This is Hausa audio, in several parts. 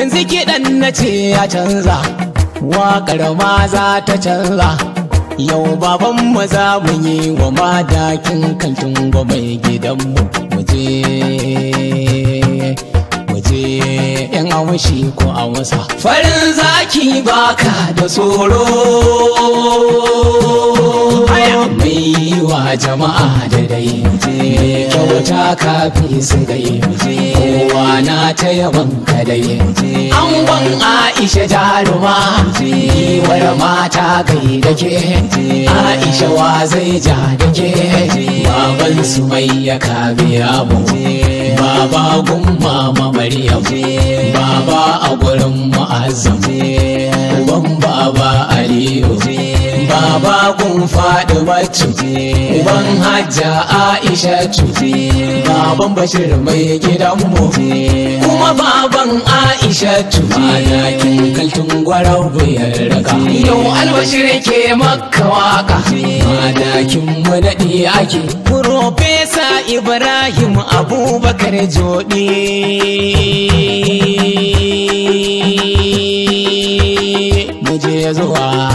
yanzu kiɗan na ce ya canza waƙar ma za ta canza yau baban maza mu yi wa madakin kaltun mai gidanmu muje muje yan awashi ko a wasa farin zaki baka da tsoro mai wa jama'a da dai muje kyauta kafi su dai muje kowa na ta yaban ka dai muje angon aisha jaruma war mata gai da ke aisha wa zai ja da ke baban su mai ya kabiya mu baba gun mama maryam baba a gurin mu'azzam uban baba aliyu baba gun faɗi bacci uban hajja aisha cuti baban bashir mai gidanmu kuma baban aisha cuti madakin kaltun gwarau buyar raka yau albashir ke makka waka madakin mu daɗi ake Profesa Ibrahim Abubakar Jodi Muje zuwa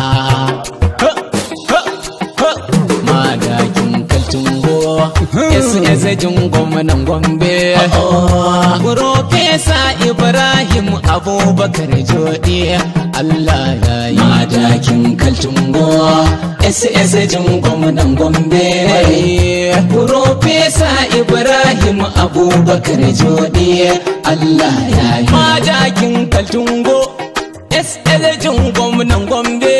Madakin Kaltungo SS jin gwamnan Gombe Profesa Ibrahim Abubakar Jodi Allah ya yi Madakin Kaltungo SS jin gwamnan Gombe Profesa Ibrahim Abubakar Jodi Allah ya yi Madakin Kaltungo SS jin gwamnan Gombe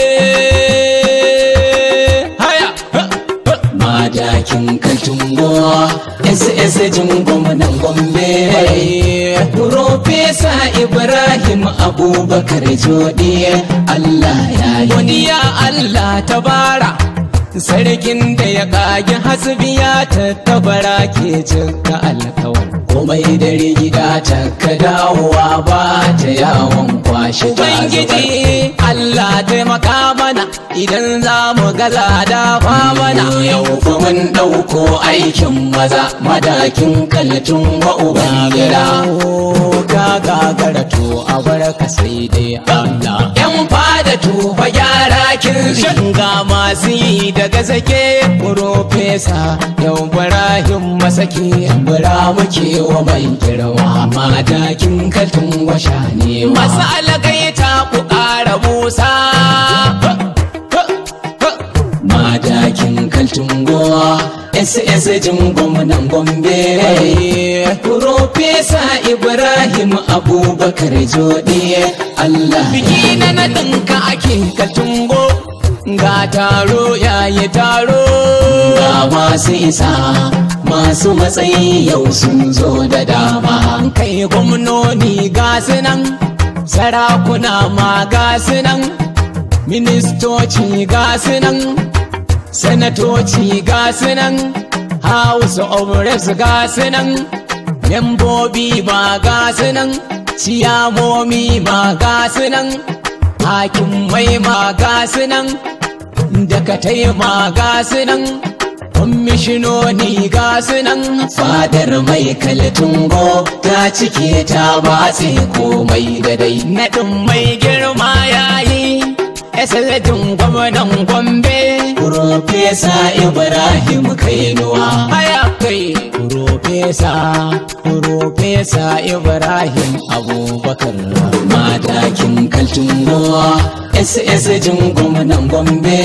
Haya Madakin Kaltungo SS jin gwamnan Gombe Profesa Ibrahim Abubakar Jodi Allah ya yi Godiya Allah tabara Sarkin da ya kage hasbiya ta tabara ke cika alkawar komai dare gida ta ka dawowa ba ta yawon kwashe ta Ubangiji Allah taimaka mana idan za mu gaza dafa mana yau fa mun ɗauko aikin maza madakin kaltun wa ubangida ka gagara to a barka sai dai Allah yan fada to fa gyara kin ga masu yi daga sake profesa yau Ibrahim masaki bura muke wa mai girma madakin kaltun washa ne masu alagai ta ku ƙara musa madakin kaltungo ss jin gwamnan gombe profesa ibrahim abubakar jodi allah biki na nadinka ake kaltungo ga taro yayi taro ga masu isa masu matsayi yau sun zo da dama kai gwamnoni ga nan sarakuna ma ga nan ministoci ga nan sanatoci ga nan house of reps ga nan membobi ma ga nan ciyamomi ma ga nan hakimai ma ga nan dakatai ma ga nan kwamishinoni ga nan fadar mai kaltungo ta cike ta batse komai da dai naɗin mai girma yayi esaladin gwamnan gombe Profesa Ibrahim Kainuwa haya kai Profesa Profesa Ibrahim Abubakar matakin kaltungo SS jin gwamnan Gombe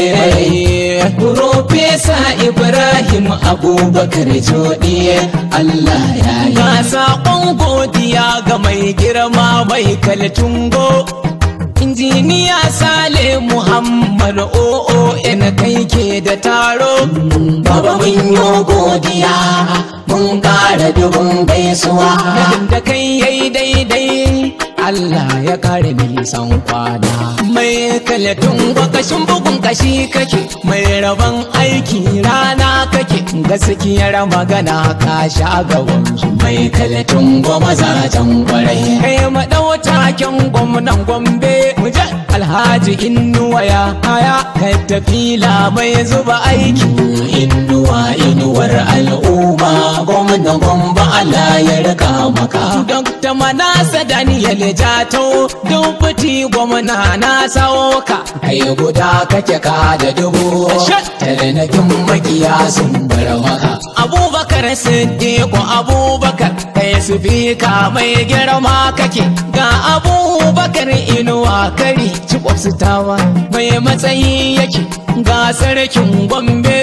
Profesa Ibrahim Abubakar Jodi Allah ya yi Ga saƙon godiya ga mai girma mai kaltungo injiniya sale muhammad oon kai ke da taro baba mun yi godiya mun ƙara dubun gaisuwa da kai yayi daidai Allah ya kare nisan kwana mai kalatun kashin bugun kashi kake mai rabon aiki rana kake gaskiyar magana ka sha gaban su mai kalatun goma zajen kwarai kai maɗau taken gwamnan gombe muje alhaji innuwa ya haya kai tafila mai zuba aiki innuwa inuwar al'umma gwamnan gomba Allah ya rika ma maka Dr. Manasa Daniel Jato dubuti gwamna na sauka kai guda kake ka da dubu talanakin makiya sun bar maka Abubakar Siddiqu Abubakar kai su fi ka mai girma kake ga Abubakar inuwa kari ci tawa mai matsayi yake ga sarkin Gombe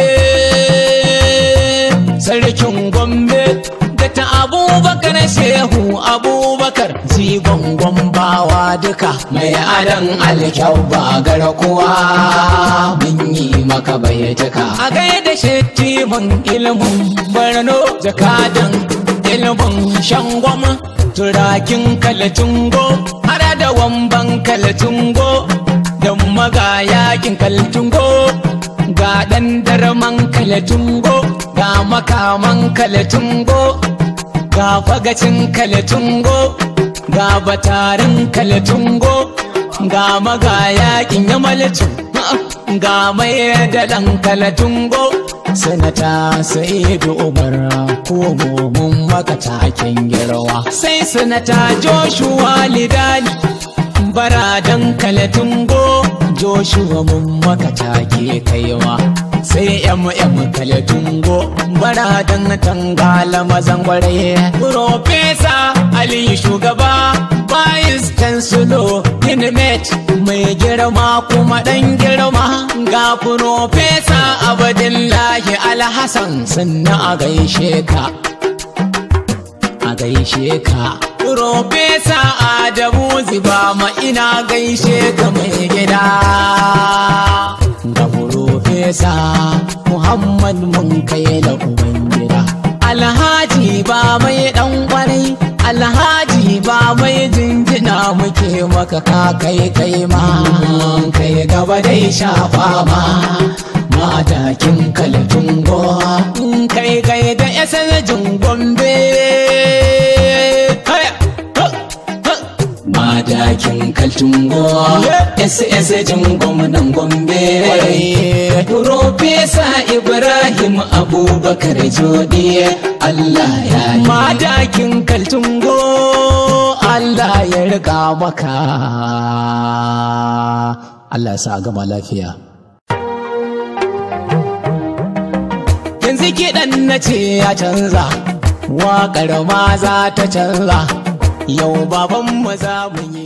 sarkin Gombe da ta Abubakar Shehu Abubakar zigon gombawa duka mai adan alkyabba garkuwa mun yi maka bayyatuka a gaida shettiman ilimin barno jakadan ilimin shangwama turakin kalatungo har da wamban kalatungo da magayakin kalatungo ga ɗan darman kalatungo ga makaman kalatungo ga fagacin kalatungo ga batarin kalatungo ga magayakin yamalatu ga mai daɗan kalatungo sanata sa'idu umar ko mun maka taken girwa sai sanata joshua lidani baradan kalatungo joshua mun maka take kaiwa sai yam yam kalatungo baradan tangala mazan kwarai profesa ali shugaba bayis kansulo inmet mai girma kuma dan girma ga profesa abdullahi alhassan sannan a gaishe ka a gaishe ka Profesa Adamu ziba ma ina gaishe ka mai gida ga Profesa Muhammad mun kai da uban gida Alhaji ba mai dan kwarai Alhaji ba mai jinjina muke maka ka kai kai ma kai gaba dai shafa ma matakin kaltungo kai kai da yasan gombe madakin kaltungo ss jin gwamnan gombe Profesa Ibrahim Abubakar Jodi Allah ya yi madakin kaltungo Allah ya riga maka Allah ya sa gama lafiya yanzu kiɗan na ce ya canza waƙar ma za ta canza yau baban maza mun yi